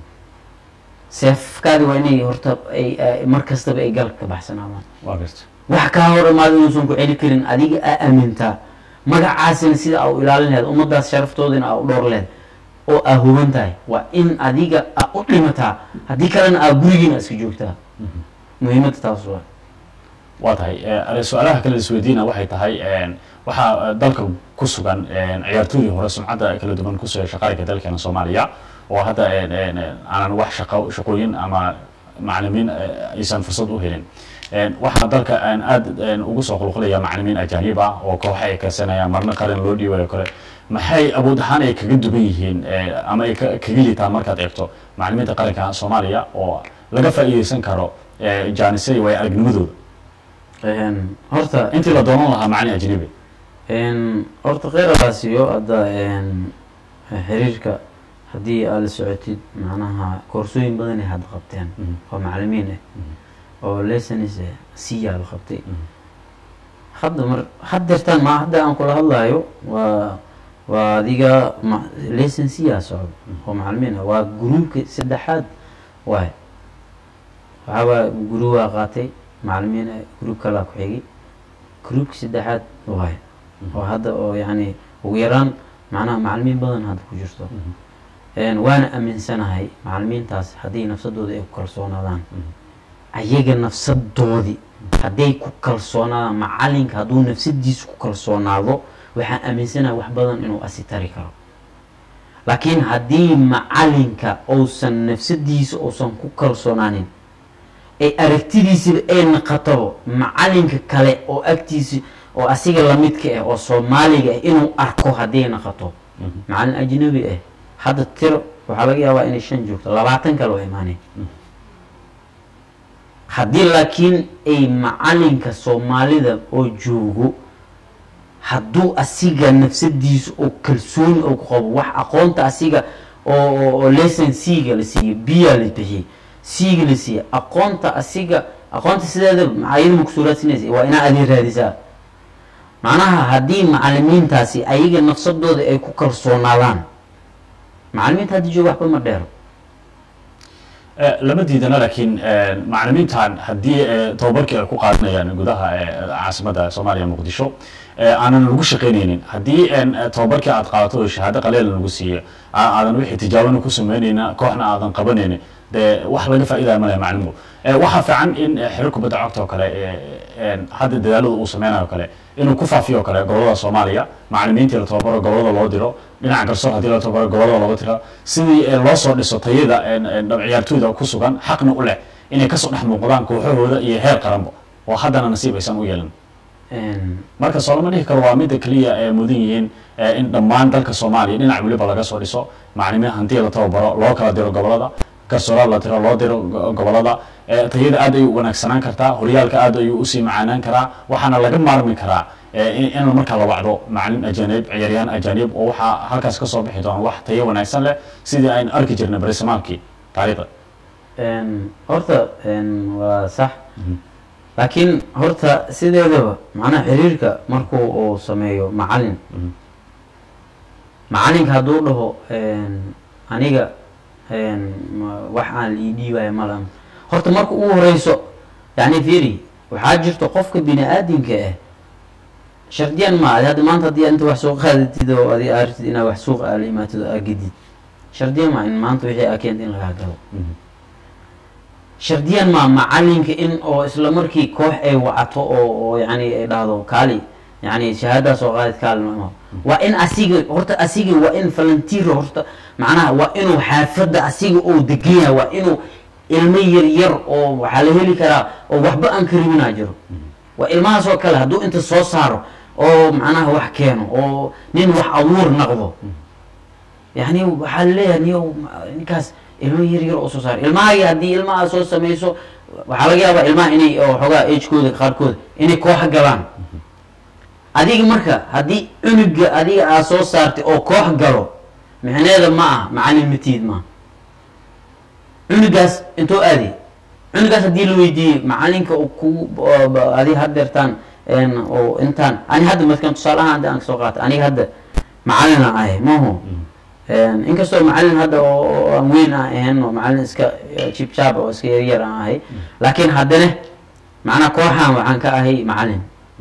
seefkaadi waa inay horta ay ay- mar kastaba ay galka ka baxsanaadaan waa garta wax kaa hor imaado inuusan ku celi karin adiga aa aamintaa magacaasina sida aa u ilaalin laheed ummadaas sharaftoodina aa u dhowr lehed oo aa huban tahay waa in adiga aa u dhimataa haddii kalena aa gurigiina iska joogtaa muhiimadda taas waa waa tahay eh, su-aalaha kale isweydiina waxay tahay een, waxaa eh, dalka ku sugan een, ciyaartooydii hore sumcadda kala duwan kusoo yeesha qaranka dalkeena soomaaliya oo hadda een, een, een, aanan wax shaqo shaqooyin ama macalimiin eh, aysan fursad u helin Een, waxaa dalka aan aad een, ugu soo qulqulaya macalimiin ajaanib ah oo kooxa ay karsanayaan marna qaran loo dhiibayo kale maxay awood ahaan ay kaga duwan yihiin eh, ama ay ka- kaga liitaan markaad eegto macalimiinta qaranka soomaaliya oo laga faa'iideysan karo eh, jaanisay way aragnimadooda Een, horta intii la doonan lahaa macalin ajnabi een, horta kheyrabaasiyo hadda een, xiriirka haddii aad la socotid macnaha koorsooyin badan ay hadda qabteen Mhm. oo macalimiin ah oo lessons eh, siyaa la qabtay hadda mar haddeertaan ma hadda aan kula hadlayo waa waa adiga ma- lesson siyaa socdo oo macalimiin ah waa gruubka saddexaad waay waxaaba guru waa qaatay macalimiin ah gruub kalaa ku xigay gruubka saddexaad waay oo hadda oo yani ugu yaraan macnaha macalimiin badan hadda ku jirto Een, waana aaminsanahay macalimiintaas haddii nafsadooda ay ku kalsoonaadaan ayaga nafsadoodii hadday ku kalsoonaadaan macalinka hadduu nafsadiisa ku kalsoonaado waxaan aaminsanahay wax badan inuu asitari karo laakiin haddii macalinka uusan nafsadiisa uusan ku kalsoonaanin ay aragtidiisiba ay naqatabo macalinka kale oo agtiisa oo asiga lamidka ah oo soomaaliga ah inuu arko hadday naqato macalin ajnabi ah hadda tiro waxaa laga yaabaa inay shan joogto labaatan kale waa imaaneen haddii laakiin ay macalinka soomaalida oo joogo hadduu asiga nafsadiisa oo kalsooni oo ku qabo wax aqoonta asiga oo oo- oo lesson c-ga la siiyo biya la bixiyey c-ga la siiya aqoonta asiga aqoonta sideeda ayada ma kusoo raadsinaysa waa inaa adii raadisaa macnaha haddii macalimiintaasi ayaga nafsadooda ay ku kalsoonaadaan macalimiinta hadda jooga waxba ma dheero Eh, lama diidana laakiin eh, macalimiintan haddii eh, tababarkii ay ku qaadanayaan gudaha eh, caasimadda soomaaliya muqdisho eh, aanan lagu shaqaynaynin haddii en, eh, tababarkii aad qaadato oo shahaado qaleela lagu siiyo aa- aadan wixii tijaabana ku samaynayna kooxna aadan qabanaynin dee wax laga faa'iidaya malaya macalinku Eh, waxaa fiican in eh, xiriir kubadda cagta oo kale eh, en, hadda dadaalada uu sameynayo kale inuu ku faafiyo oo kale gobolada soomaaliya macalimiintii la tababaro gobolada loo diro dhinaca garsoor haddii la tababaro gobolada looga tiro sidii eh, loo soo dhiso tayada en, en, dhab- ciyaartooyda ku sugan xaqna u leh inay kasoo dhex muuqdaan kooxahooda iyo heer qaranba oo haddana nasiib aysan u yeelan Een, marka soo lama dhihi karo waa midda keliya ee mudan yihiin eh, in dhammaan dalka soomaaliya dhinac weliba laga soo dhiso macalimiin hantiya la tababaro loo kala diro gobolada garsooraad la tiro loo diro go- gobolada eh, tayada aad ayuu u wanaagsanaan kartaa horyaalka aad ayuu usii macaanaan karaa waxaana laga maarmi karaa eh, in in marka la wacdo macalin ajanib ciyaaryahan ajanib oo waxaa halkaas kasoo bixi doona wax tayo wanaagsan leh sidii aynu arki jirnay barisamaalkii taariikhda een, horta een, waa sax laakiin horta sideedaba macnaha xiriirka markuu uu sameeyo macalin macalinka hadduu dhaho een, aniga een, ma- wax aan ii dhiibaya malan horta marka ugu horeyso yani firi waxaa jirto qofka bini aadamka ah shardiyan ma adi hadda maanta haddii inta wax soo qaadatid oo adi artid inaa wax suuqa aala imaatid oo aa gedid shardiyan ma in maanta wixii aa keenta in lagaa galo shardiyan maa macalinka in oo isla markii koox ay wacato oo oo yani ay dhahdo kaali yani shahaadaas oo qaadid kaali ma waa in asiga horta asiga waa in volunteer horta macnaha waa inuu xaafadda asiga oo degan yahay waa inuu ilmo yar yar oo waxaa la heli karaa oo waxba aan kariminaa jiro waa ilmahaas oo kale hadduu inta soo saaro oo macnaha wax keeno oo nin wax abuur naqdo yani waxaa laleeyahay niyo ninkaas ilmo yar yar oo soo saar ilmahagi haddii ilmaha soo samayso waxaa laga yaabaa ilmaha inay oo xoogaa agekooda qaarkood inay koox galaan adiga marka haddii cunuga adiga aad soo saartay oo koox galo micneeda ma ah macalin matiid maaha cunugaas intoo aaday cunugaas haddii la weydiiyey macalinka oo ku adi hadeertaan oo intaan ani hadda markan tusaale ahaan hadda aan kasoo qaata aniga hadda macalina ahay maho inkastoo macalin hadda oo aan weyn aan ahayn oo macalin iska jibjaab oo iska yaryar aan ahay laakiin haddana macnaa kooxaan waxaan ka ahay macalin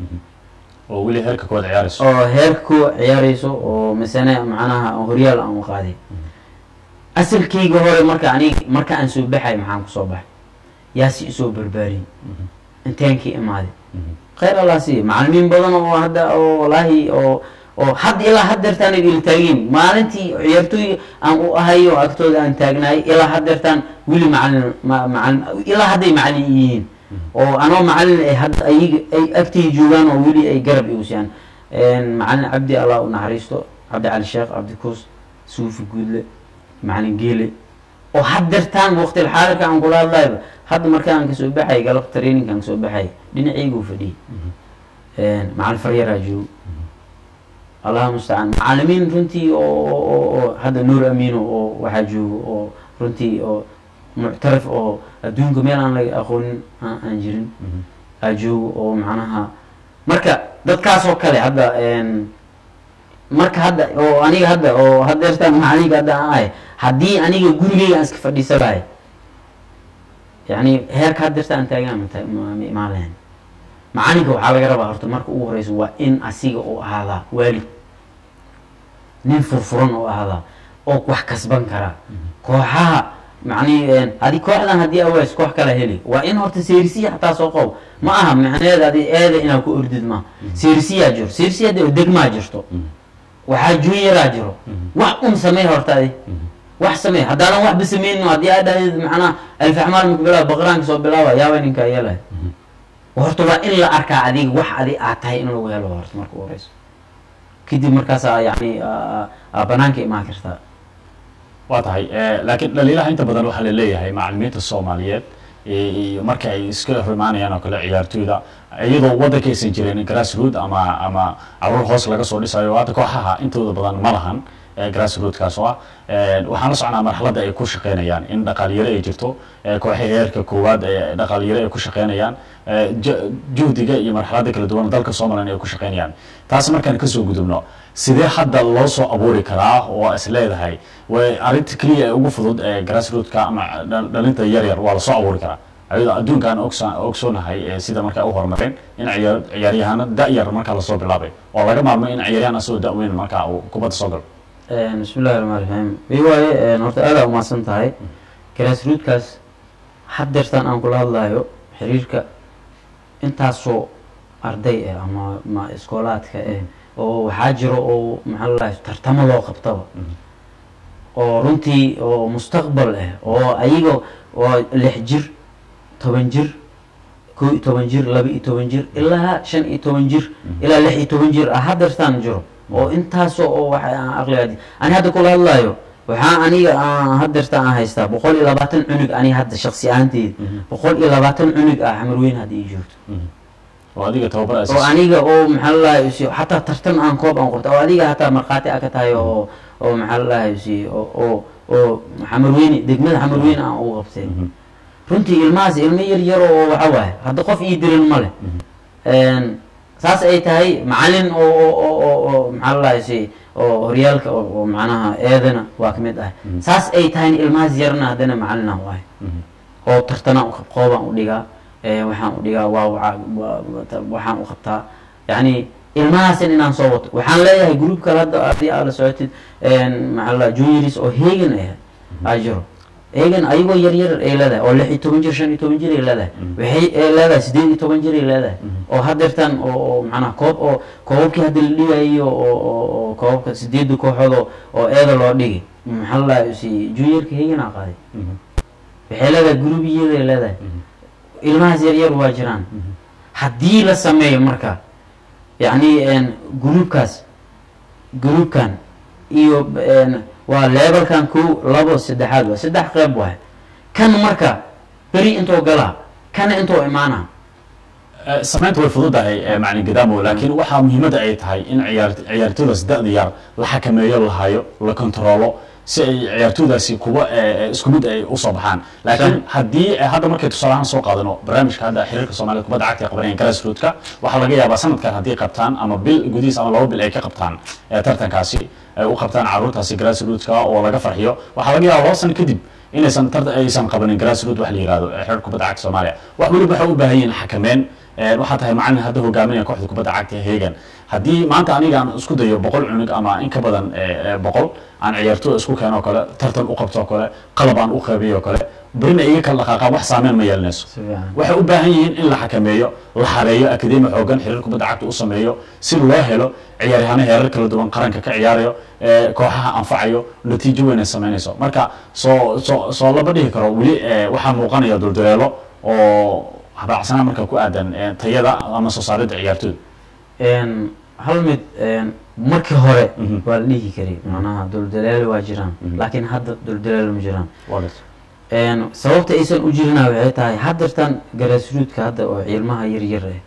oo weli heerka koowaad ciyaarayso oo heerka ku ciyaarayso oo masane macnaha horyaal aan u qaaday asalkayga hore marka anig marka aan soo baxay maxaan kusoo baxay yaa si isoo barbaariyey inteenkii imaaday khayr allah siiya macalimiin badan oo hadda oo walaahi oo oo hadda ilaa haddeertaan ay ila taageen maalintii ciyaartooy aan u ahay oo agtooda aan taagnaay ilaa haddeertaan weli macalin ma- macalin ilaa hadday macalin yihiin oo anoo macalin ay hadda ayaga ay agtay joogaan oo weli ay garab igu siiyaan macalin cabdi allah u naxariisto cabdi cali sheekh cabdi kuus suufi guudle macalin geele oo haddeertaan waqtil xaadirka aan kula hadlayba hadda marka aan kasoo baxay galab training aan kasoo baxay dhinacaygu fadhiyay macalin faryaraa joogo allah mustacaan macalimiin runtii oo oo- oo hadda nuur amiino oo waxaa joogo oo runtii oo muctarif oo adduunka meel aan laga aqoonin aan aan jirin aa joogo oo macnaha marka dadkaasoo kale hadda marka hadda oo aniga hadda oo hadeertaan macalinka hadda aan ahay haddii aniga gurigeyga aan iska fadhiisa lahay yani heerka hadeerta aan taagaan ma ta- ma ma imaan lahayn macalinka waxaa laga rabaa horta marka ugu horeysa waa in asiga oo ahaadaa waalid nin furfuran oo ahaadaa oo wax kasban karaa kooxaha macni adi kooxdan haddii aways koox kala heli waa in horta seerisiya xataa soo qow ma aha macneeda adi eeda inaad ku ordid ma seerisiyaa jiro seerisiya de degmaa jirto waxaa junyaraa jiro wax un samey horta adi wax samee haddaadan waxba sameynin haddii aad dhahdid macnaha alfaxmaal maka bilaaba baqraanka soo bilaaba yaaba ninkaa yeelaya horta waa in la arkaa adiga wax adi aad tahay in lagu helo horta marka u horeyso kadib markaasaa yani aa- aa banaanka imaan kartaa waa tahay eh, laakiin dhaliilaha inta badan waxaa laleeyahay macalimiinta soomaaliyeed eh, iyo marka ay iska rimaanayaan oo kale ciyaartooyda iyadoo waddanka aysan jirin grassroot ama ama caruur hoos laga soo dhisayo hadda kooxaha intooda badan ma lahan eh, grassrootkaas oo ah Eh, waxaan la socnaa marxaladda ay ku shaqeynayaan in dhaqaalyaro ay jirto eh, kooxaha heerka koowaad ee dhaqaalyaro ay ku shaqeynayaan eh, ju- juhdiga iyo marxaladda kala duwan dalka somalilan ay ku shaqeynayaan taas markaan kasoo gudubno sidee hadda loo soo abuuri karaa oo is leedahay way arrinta keliya ee ugu fudud ee grassrootka ama dhal- dhalinta yar yar waa lasoo abuuri karaa ayadoo adduunkaan ogsa- ogsoonahay ee sida markaa u horumareen in ciyaar ciyaaryahano da-yar markaa lasoo bilaabay oo laga maarmo in ciyaaryahan asagoo da-weyn markaa uu kubadda soo galo bismillahi raxmaan raxiim wi waaye horta aadaa umahadsan tahay grassrootkaas haddeertaan aan kula hadlayo xiriirka intaasoo arday ah ama ma iskoolaadka eh oo waxaa jiro oo maxaa la dhahay tartamo loo qabtaba oo runtii oo mustaqbal ah oo ayaga oo lix jir toban jir kow iyo toban jir laba iyo toban jir ilaa shan iyo toban jir ilaa lix iyo toban jir ah haddeertaan jiro oo intaasoo oo waxa aan aqligaadi ani hadda kula hadlayo waxaa aniga aan haddeerta aan haystaa boqol iyo labaatan cunug aniga hadda shaksi ahaanteyda boqol iyo labaatan cunug ah xamarweyn hadda ii joogto oo adiga tababar oo aniga oo maxaa la dhahay si xataa tartan aan koob aan qabta oo adiga hataa markhaati a ka tahay oo oo maxaa la dhahay si oo oo oo xamarweyne degmada xamarweyne aan ugu qabtay runtii ilmahaas ilmo yar yar oo waxa waaye hadda qof ii dirin ma leh Een, saas ay tahay macalin oo oo oo oo oo maxaa la dhahay si oo horyaalka oo oo macnaha eedana waa ka mid ah saas ay tahay ilmahaas yarna haddana macalinaan waaye oo tartanaan u qoobaan u dhigaa ee waxaan u dhigaa waa waca- waa- waa- waxaan u qabtaa yacni ilmahaasin inaan soo wato waxaan leeyahay group kale hadda haddii aad la socotid een, maxaa la juniors oo hegan ah aa jiro hegan ayagoo yar yar ay leedahay oo lix iyo toban jir shan iyo toban jir ay leedahay waxay ay leedahay sideed iyo toban jir ay leedahay oo haddeertan oo oo macnaha koob oo koobabkii hadda la dhigayo oo oo oo koobabka sideedda kooxood oo oo eeda loo dhigay maxaa la dhahay si juniorka hegan aa qaaday waxay leedahay gurubiyaday leedahay ilmahaas yar yar waa jiraan haddii la sameeyo marka yacni gruubkaas gruubkan iyo een, waa leebelkan kow labo saddexaad waa saddex qeyb waay kan marka beri intoo galaa kana intoo imaana samaynta way fududahay eh, macalin gadaamo laakiin waxaa muhiimadda ay tahay in ciyaar ciyaartooydaas da-da yar la xakameeyo la hayo la kontaroolo si ay ciyaartooydaasi kuwa eh, eh, isku mid ay usoo baxaan laakiin haddii eh, hadda markay tusaalahaan soo qaadano barnaamijka hadda xiriirka soomaalida kubadda cagta ay qabanayaan grassrootka waxaa laga yaabaa sanadkan haddii qabtaan ama bil gudihiis ama laba bil ay ka qabtaan eh, tartankaasi ay u qabtaan caruurtaasi grassrootka oo laga farxiyo waxaa laga yaabaa laba sano kadib inaysan tar aysan qabanin grassroot wax la yihahdo ee xiriirka kubadda cagta soomaaliya wax weliba waxay u baahan yihiin xakameyn Een, waxaa tahay macalin hadda hogaaminaya kooxda kubadda cagta ee hegan haddii maanta aniga aan isku dayo boqol cunug ama in ka badan eh, eh, boqol aan ciyaartooy isku keeno oo kale tartan u qabto oo kale qalab aan u qeybiyo oo kale berina iga kala dhaqaaqaan wax saameyn ma yeelanayso Si fiican. waxay u baahan yihiin in la xakameeyo la xareeyo akademi xoogan xiriir kubadda cagta u sameeyo si loo helo ciyaaryahano heerar kala duwan qaranka ka ciyaarayo ee kooxaha anfacayo natiijo weyn ay sameynayso marka soo soo soo laba dhihi karo weli eh, waxaa muuqanaya dulduleelo oo habaacsanaa marka ku aadan eh, tayada ama soo saaridda ciyaartooyda Een, hal mid een, markii hore Mhm. waa la dhihi karay macnaha duldaleelo waa jiraan Mhm. laakiin hadda duldaleelo ma jiraan Waa garta. Een, sababta aysan u jirina waxay tahay haddeertan grassrootka hadda oo ciilmaha yar yar ah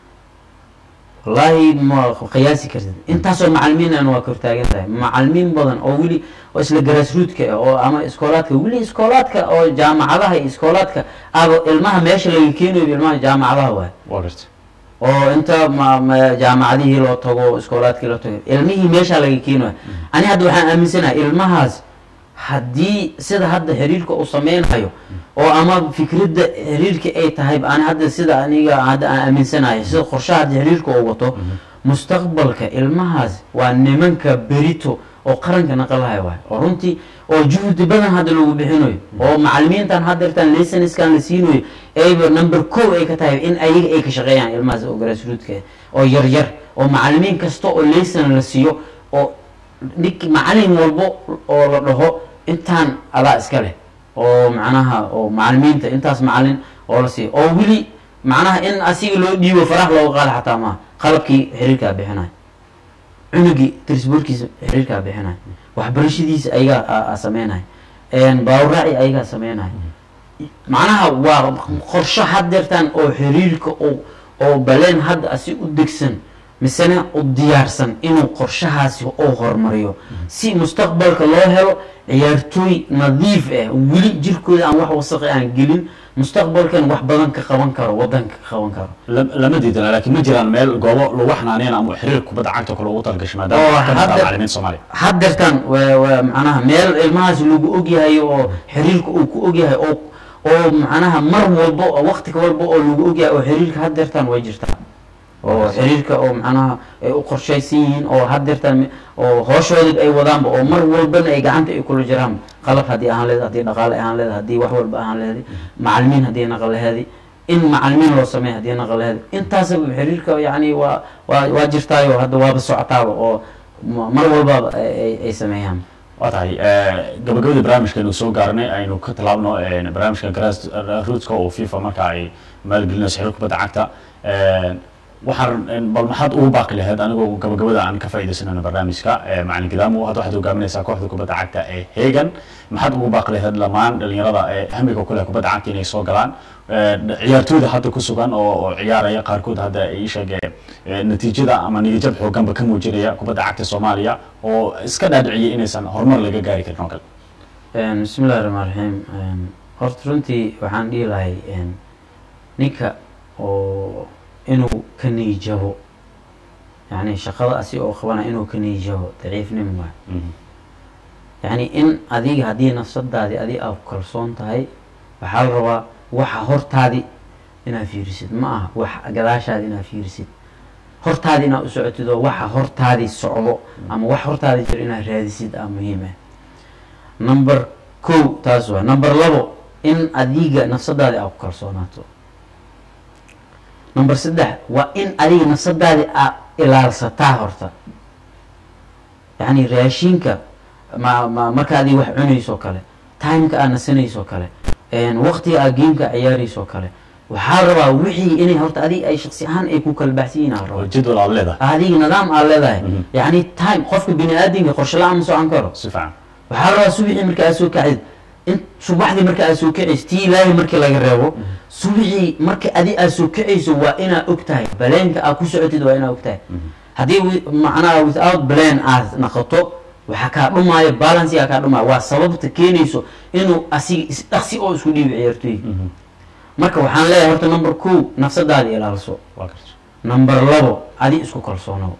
wallaahi ma qiyaasi kartid intaasoo macalimiin waa kortaagan tahay macalimiin badan oo weli oo isla grassrootka ah oo ama iskoolaadka weli iskoolaadka oo jaamacadaha iyo iskoolaadka aba ilmaha meesha laga keenayo ilmaha jaamacadaha waay waa garta oo inta ma- ma- jaamacadihii loo tago iskoolaadkii loo tago ilmihii meeshaa laga keenayo ani hadda waxaan aaminsanahay ilmahaas haddii sida hadda xiriirka uu sameynayo oo ama fikradda xiriirka ay tahay ani hadda sida aniga hadda aan aaminsanahay sida qorshaha hadda xiriirka uu wato mustaqbalka ilmahaas waa nimanka berito oo qaranka naqalahay waay oo runtii oo juhdi badan hadda lagu bixinayo oo macalimiintan haddeertan lisaniskan la siinayo ayba number kow ay ka tahay in ayaga ay ka shaqeeyaan ilmahaas oo grassrootka ah oo yar yar oo macalimiin kasta oo laysan la siiyo oo nik macalin walbo oo la dhaho intaan adaa iska leh oo macnaha oo macalimiinta intaas macalin oo la siiyo oo weli macnaha in asiga loo dhiibo farax looga qaada xataa maaha qalabkii xiriirkaa bixinayo cunugii trisboorkiisa xiriirkaa bixinayo waxbarashadiisa ayagaa sameynaya baawraaci ayagaa sameynaya macnaha waa qorsho haddeertaan oo xiriirka oo oo baleen hadda asi u degsan misena u diyaarsan inuu qorshahaasi oo horumariyo si mustaqbalka loo helo ciyaartooy nadiif ah weli jirkooda aan wax wasaqi aan gelin mustaqbalkan wax badan ka qaban karo wadanka ka qaban karo lam- lama diidana laakiin ma jiraan meel goobo lagu xanaaneyna ama xiriir kubadda cagta kale ugu talagashay Oo, maadaama ka mid ah hadda- macalimiinta soomaaliya haddeertan waa waa macnaha meel ilmahaas lagu ogyahay oo xiriirka uu ku ogyahay oo oo macnaha mar walba oo waqti walba oo lagu ogyahay oo xiriirka haddeertan way jirtaa oo xiriirka oo macnaha ay u qorshaysan yihiin oo haddeertan mi- oo hooshooda ay wadaanba oo mar walbana ay gacanta ay kula jiraan qalab haddii ahaan leed haddii dhaqaale ahaan leed haddii wax walba ahaan leedi macalimiin haddii naqan laheedi in macalimiin loo sameeya haddii naqan laheedi intaasaba xiriirka yacni waa waa waa jirtaayo hadda waaba socotaaba oo ma- mar walbaba ay- ay- ay sameeyaan waa tahay gabagabadii barnaamijkeenu soo gaarnay aynu ka tallaabno eh, barnaamijka grass rootska oo fifa marka ay maalgelinayso xiriir kubadda cagta Eh, waxaan eh, bal maxaad ugu baaqi lahayd anigoo gabagabada aan ka faaidaysanayno barnaamijka eh, macalin gidaamo hadda waxaad hogaaminaysaa kooxda kubadda cagta ee hegan maxaad ugu baaqi lahayd lamaan dhalinyarada ee hamiga ku leh kubadda cagta inay soo galaan Eh, ciyaartooyda hadda ku sugan oo oo ciyaaraya qaarkood hadda ay ii sheegeen eh, natiijada ama niyajab xooganba ka muujinaya kubadda cagta soomaaliya oo iska dhaadhiciyay inaysan horumar laga gaari karin oo kale Een, bismi illahi raxmaan raxiim Een, horta runtii waxaan dhihi lahay een, ninka oo inuu ka niijabo yani shaqada asi oo qabana inuu ka niijabo daciifnimo waay Mhm. yani in adiga haddii nafsadaadi adi aad ku kalsoon tahay waxaa la rabaa waxa hortaadi inaad fiirisid ma aha wax gadaashaadi inaad fiirisid hortaadi inaad u socotid oo waxa hortaadi socdo ama wax hortaadi jiro inaad raadisid aa muhiim ah number kow taas waa number labo in adiga nafsadaadi aad ku kalsoonaato number saddex waa in adiga nafsadaadi aad ilaalsataa horta yacni raashinka ma ma marka adiga wax cunayso kale timeka aad nasanayso kale waqtiga aad gameka ciyaarayso kale waxaa la rabaa wixii inay horta adiga ay shaksi ahaan ay ku kala baxsan yihiin aa la oo rabaa jadwal aad leedahay adiga nidaam aad leedahay Mhm. yacni time qofka bini aadamka qorshe la-aan ma socon karo si fiican waxaa la rabaa subixii marka aad soo kacid in subaxdii marka aad soo kacayso tii ilaahay markii laga reebo subixii marka adi aad soo kacayso waa inaad og tahay baleenka aad ku socotid waa inaad og tahay haddii wi- macnaha without plan aad naqoto waxaa kaa dhumaayo balansigaa kaa dhumaayo waa sababta keenayso inuu asiga isdhaqsi oo isku dhiibi ciyaartooyga Mhm. marka waxaan leeyahay horta number kow nafsadaada ilaalso waa garta number labo adi isku kalsoonow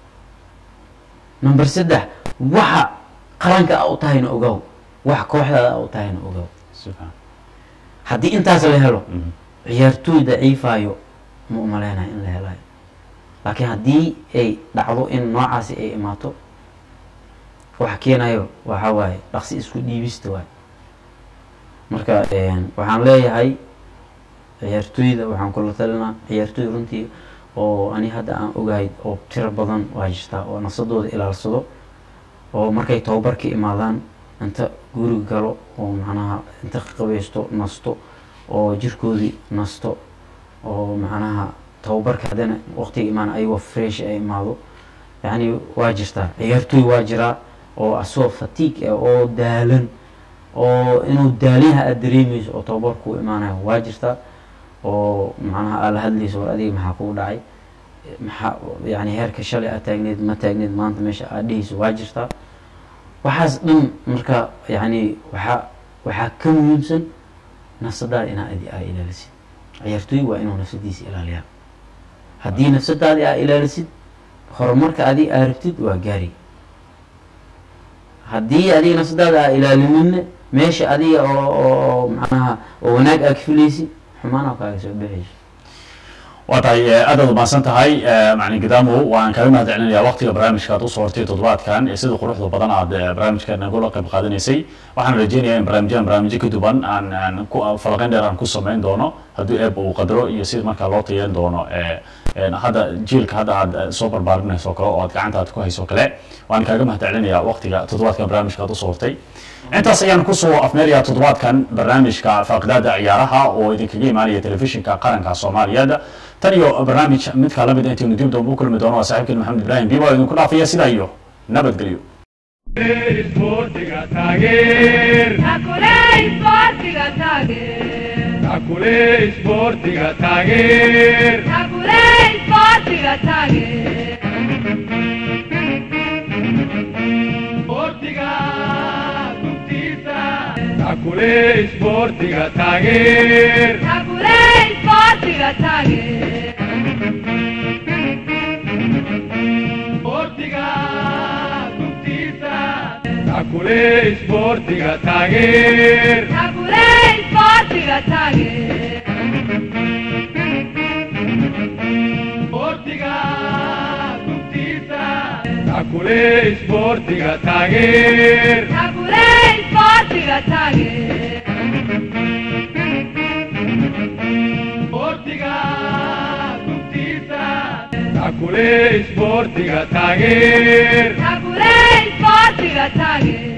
number saddex waxa qaranka a u tahayna ogow waxa kooxdaada a u tahayna ogow si fiican haddii intaas la helo Mhm. ciyaartooy daciifayo ma umaleynayo in la helayo laakiin haddii ay dhacdo in noocaasi ay imaato waxa keenayo waxa waaye dhaqsi isku dhiibista waay marka een, waxaan leeyahay ciyaartooyda waxaan kula talinaa ciyaartooy runtii oo ani hadda aan ogahay oo tiro badan waa jirtaa oo nafsadooda ilaalsado oo markay tababarka imaadaan inta guriga galo oo macnaha inta qabaysto nasto oo jirkoodii nasto oo macnaha tababarka haddana waqtiga imaan ayagoo fresh ay imaado yacni waa jirtaa ciyaartooy waa jiraa oo asoo fatigue ah oo daalan oo inuu daalinha aada dareemayso oo tababarku u imaanayo waa jirtaa oo macnaha aad la hadlayso war adiga maxaa kugu dhacay maxaa yani heerka shalay aad taagneed ma taagneed maanta meesha aad dhehayso waa jirtaa waxaas dhan marka yani waxaa waxaa ka muhiimsan nafsadaada inaa adi aa ilaalisid ciyaartooy waa inuu nafsadiisa ilaaliyaa haddii nafsadaadi aa ilaalisid horumarka adi aa rabtid waa gaari haddii adiga nafsadaada aa ilaalinina meesha adiga oo oo macnaha oo wanaag aa ka filaysid xumaan oo kaaga soo bixayso waa tahay eh, aad aad umahadsan tahay eh, macalin gidaamo waan kaaga mahad celinayaa waqtiga barnaamijka aad usoo hortay toddobaadkan ee sida quruxda badan aad eh, barnaamijka nagula qayb qaadanaysay waxaan rajeynayaa in barnaamijyadan barnaamijyo ka duwan aan aan ku falaqeyn dheer aan ku samayn doono haddii eeb uu qadaro iyo sida markaa loo tayeyn doono eh, een, hadda jiilka hadda aad eh, soo barbaarinayso oo kale oo aad gacanta aad ku hayso oo kale waan kaaga mahadcelinayaa waqtiga toddobaadkan barnaamijka aad usoo hortay intaas ayaan kusoo afmeerayaa toddobaadkan barnaamijka faaqidaada ciyaaraha oo idinkaga imaanaya telefishinka qaranka soomaaliyeed tan iyo barnaamij midka lamid intaynu dib dambe u kulmi doono waa saaxiibkeen maxamed ibraahim biba oo idinku dhaafaya sidaa iyo nabadgelyo isboortiga taageer Takule isboortiga taageer. takule isboortiga taageer Takule isboortiga taageer. isboortiga gubtiisa takule isboortiga taageer Takule isboortiga taageer. isboortiga gubtiisa takule isboortiga taageer Takule isboortiga taageer. isboortiga gubtiisa takule isboortiga taageer Takule isboortiga taageer. isboortiga gubtiisa takule isboortiga taageer Takule isboortiga taageer.